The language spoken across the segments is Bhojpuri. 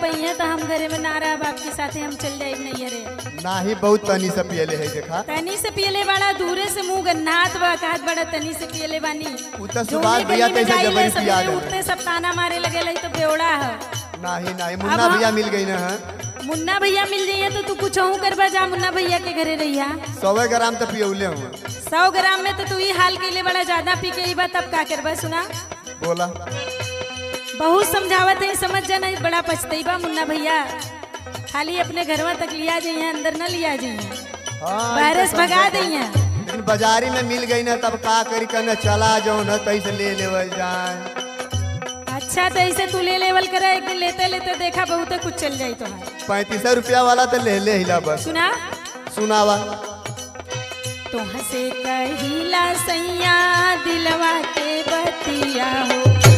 है तो हम घरे में ना रह आपके साथे हम चल जाए नहीं रे नाही बहुत तनी से पियले है देखा तनी से पियले वाला दूरे से मुंह गन्नात बा कहत बड़ा तनी से पियले बानी उ त जो सुभाष उन्हीं भैया गली में तैसे जाइले, जबरी पिया सवेरे देवे उठते सब ताना मारे लगे लाई तो बेवड़ा है नाही नाही मुन्ना अब हम- भैया मिल गई ना है मुन्ना भैया मिल जाइए तो तू कुछ करबा जा मुन्ना भैया के घरे रहिया सौवे ग्राम तो पियौले हूँ सौ ग्राम में तो तू ही हाल के लिए बड़ा ज्यादा पी के बा तब का करबा सुना बोला बहुत समझावत है समझ जाना बड़ा पछतई बा मुन्ना भैया खाली अपने घरवा तक लिया जाइए अंदर न लिया जाइए हाँ, वायरस ई तो भगा समझा दिए लेकिन बाजारी में मिल गई ना तब का करी कने चला जाओ ना तैसे ले लेवल जाए अच्छा तो ऐसे तू ले लेवल करे एक दिन लेते लेते देखा बहुत कुछ चल जाई तो पैंतीस रुपया वाला तो ले ले हिला बस सुना सुनावा तो हंसे कहिला सैया दिलवा के बतिया हो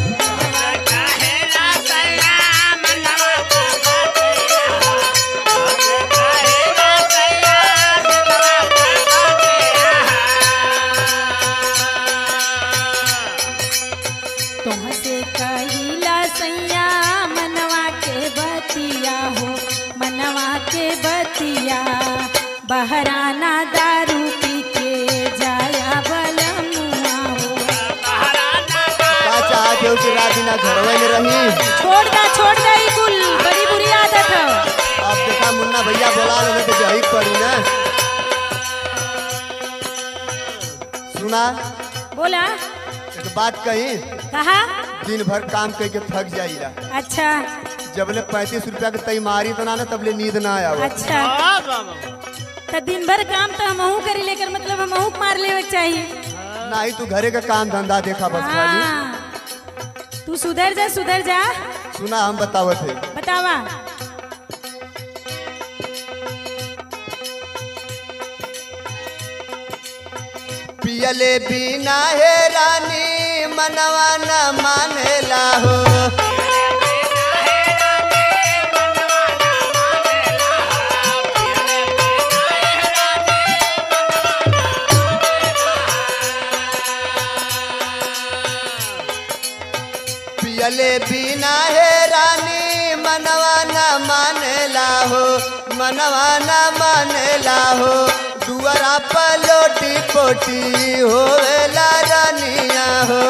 तुमसे कहिला सैया मनवा के बतिया हो मनवा के बतिया बहराना दारू पी के जाया बलमुआ हो का चाहते हो कि रात दिन घरवे में रही छोड़ दा छोड़ दा ई कुल बड़ी बुरी आदत है अब देखा मुन्ना भैया बोला लगे तो जही पड़ी ना सुना बोला एक बात कही कहा दिन भर काम करके थक जाइला अच्छा जबले पैंतीस रुपया के तैमारी तो ना ना तबले नींद ना आवा अच्छा तो दिन भर काम तो हमहू करी लेकर मतलब हमहू मार लेवे के चाहिए नहीं तू घरे का काम धंधा देखा बस खाली हाँ। तू सुधर जा सुधर जा सुना हम बतावत है बतावा पियले बिना हे रानी मनवा न मानेला हो पियले बिना हे रानी मनवा न मानेला हो मनवा न मानेला हो दुआरा पर लोटी पोटी होवेला रानिया हो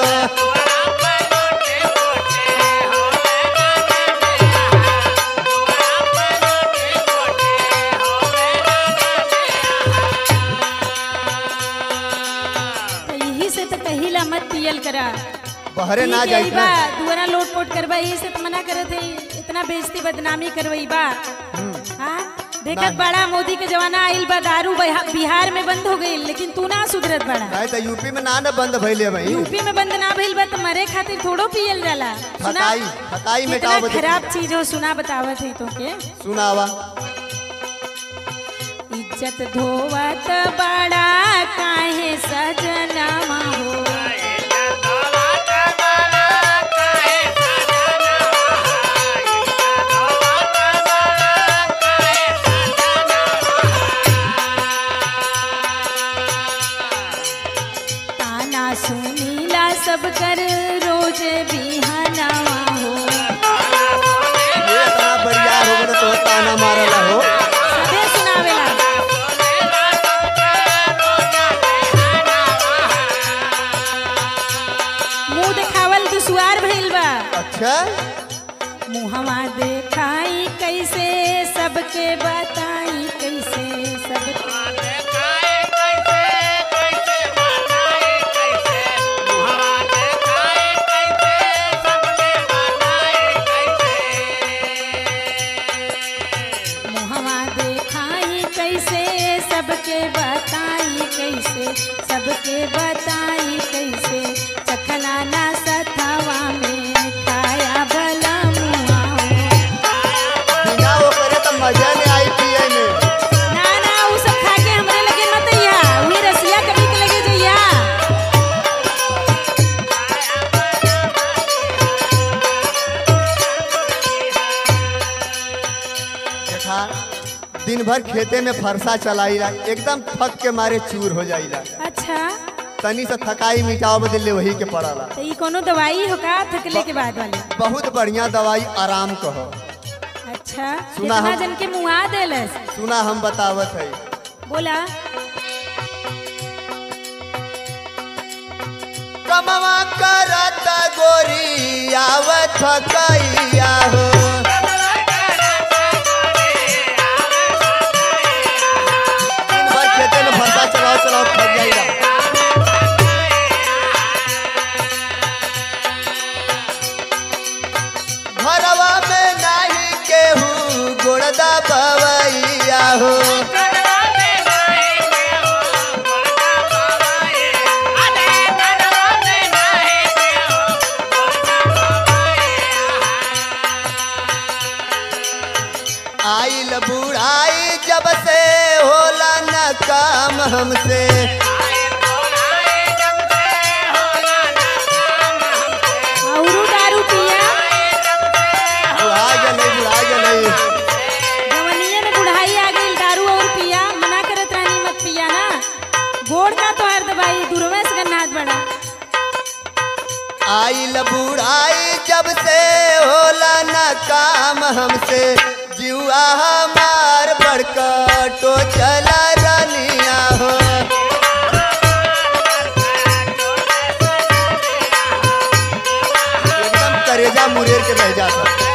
तो यही से तो कहिला मत पियल करा बहरे ना ठीक है, जाई ई बा दुआरा लोट पोट करवा यही से तो मना करे थे इतना बेइज्जती बदनामी करवई बा हाँ देखत बड़ा मोदी के जमाना आइल बा दारू बिहा- बिहार में बंद हो गई लेकिन तू ना सुधरत बड़ा नहीं तो यूपी में ना न बंद भइले भाई यूपी में बंद ना भइल बा तो मरे खातिर थोड़ो पियल जाला सुना खताई खताई कितना मिटाओ बदे खराब चीज हो सुना बतावत है तो के सुनावा इज्जत धोवत बड़ा काहे सजनामा हो ताना सुनीला सब कर रोज बिहानावा हो ये इतना बढ़िया हो गए तो ताना मारला हो सबे सुनावेला मुंह देखावल दुसुआर भइल बा अच्छा मुहवा देखाई कैसे सबके बताई कैसे सबके मुहवा देखाई कैसे सबके बताई कैसे सबके बताई कैसे चखना ना सथवा में खाया भला मुआ बिना वो करे तो मजा नहीं आई पिए में ना ना उ सब खा के हमरे लगे मत अइहा उही रसिया कभी के लगे जइहा देखा दिन भर खेते में फरसा चलाइला एकदम थक के मारे चूर हो जाइला अच्छा तनी से थकाई मिटाओ बदले वही के पड़ला तो ई कोनो दवाई हो का थकले के बाद वाली बहुत बढ़िया दवाई आराम कहो अच्छा सुना इतना हम- जन के मुहा देलस सुना हम बतावत है बोला कमवा करत गोरी आवत कैया हो दिन भर खेते में फरसा चलाओ चलाओ थक जाइला घरवा में नाही केहू गोड़दा बवैया हो आइल बुढ़ाई जब से होला न काम हमसे औरू दारू पिया बुढ़ा गले बुढ़ा गले जवनिये में बुढ़ाई आ गई दारू और पिया मना करत रानी मत पिया ना गोड़ का तो हर दबाई दूरवे से गन्नाथ बड़ा आइल बुढ़ाई जब से होला न काम हमसे जुआ हमार बड़कटो चला रनिया हो एकदम करेजा मुरेर के रह जाता